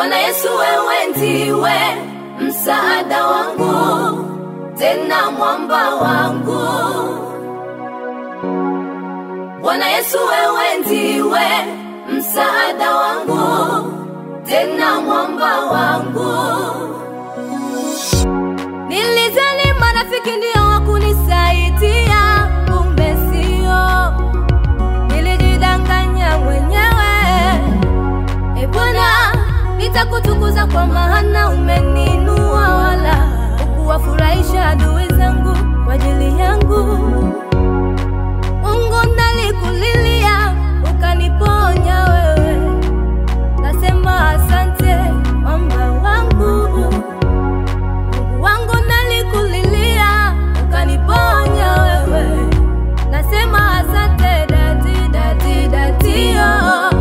Bwana Yesu, wewe ndiwe msaada wangu, tena mwamba wangu. Bwana Yesu, wewe ndiwe msaada wangu, tena mwamba wangu. Nilizani marafiki ndio wakunisaidia, kumbe sio. Nilijidanganya mwenyewe. E Bwana, nitakutukuza kwa maana umeninua, wala ukuwafurahisha adui zangu kwa ajili yangu. Mungu, nalikulilia ukaniponya wewe, nasema asante mwamba wangu. Mungu wangu, nalikulilia ukaniponya wewe, nasema asante dadi, dadi, dadi, oh.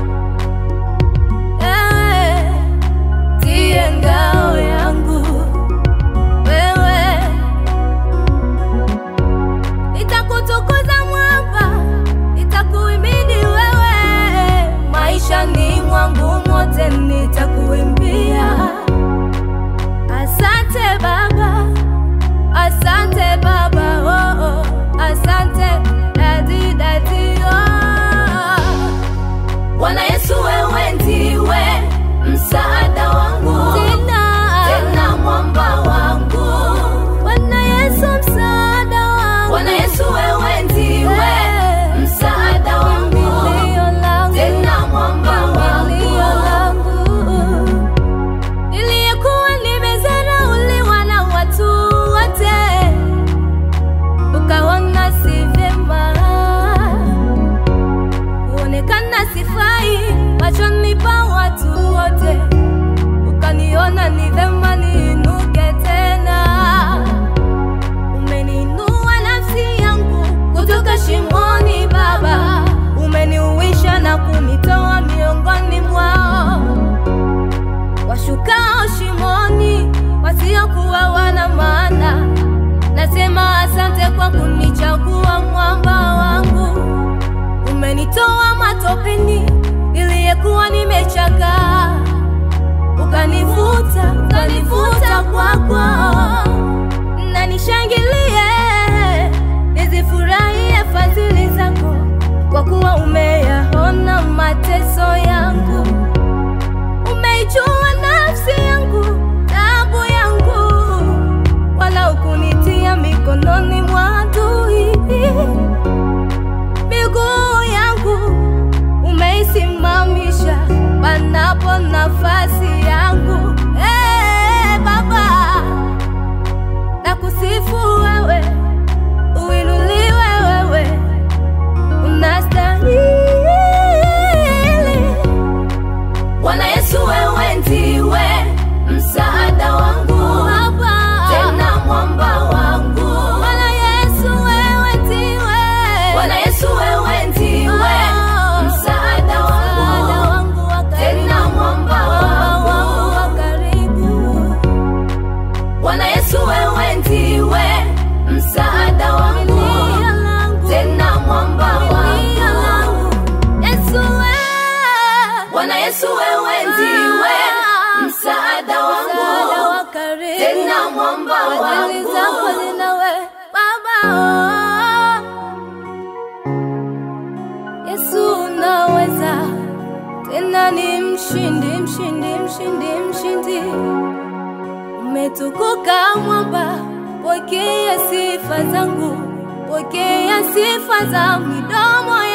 Ewe ndiye ngao yangu, wewe nitakutukuza mwamba, nitakuimini wewe, maishani mwangu mote nitakuimbia. Asante Baba, asante Baba, oh, oh, asante dadi, dadi, oh. Bwana Yesu, wewe ndiwe msaada wangu, tena, tena mwamba wangu. Bwana Yesu, msaada wangu. Bwana Yesu, wewe ndiwe msaada wangu, tena mwamba wangu. Niliyekuwa nimezarauliwa na watu wote, ukaona si vyema kuonekana sifai machoni pa watu wote, ukaniona ni vema niinuke tena. Umeniinua nafsi yangu kutoka shimoni, Baba, umeniuisha na kunitoa miongoni mwao washukao shimoni, wasiokuwa wana maana. Nasema asante kwa kunichagua mwamba wangu umenitoa matopeni niliyekuwa nimechakaa, ukanivuta ukanivuta kwako, na nishangilie nizifurahie fadhili zako, kwa kuwa umeyaona mateso yangu, umeijua nafsi yangu, taabu yangu, wala ukunitia mikononi mwa adui miguu yangu umeisimamisha panapo nafasi yangu. Hey, Baba, nakusifu wewe, uinuliwe wewe, unastahili. Bwana Yesu, wewe ndiwe msaada wangu, tena mwamba wangu. Bwana Yesu, wewe ndiwe Bwana Yesu, wewe ndiwe msaada wangu, tena mwamba wangu wa karibu. Bwana Yesu, wewe ndiwe msaada wangu, tena mwamba wangu. Yesu, wewe Bwana Yesu, wewe ndiwe msaada wangu, tena mwamba wangu. Baba, oh. Yesu unaweza tena, ni mshindi, mshindi, mshindi, mshindi. Umetukuka mwamba, pokea sifa zangu, pokea sifa za midomo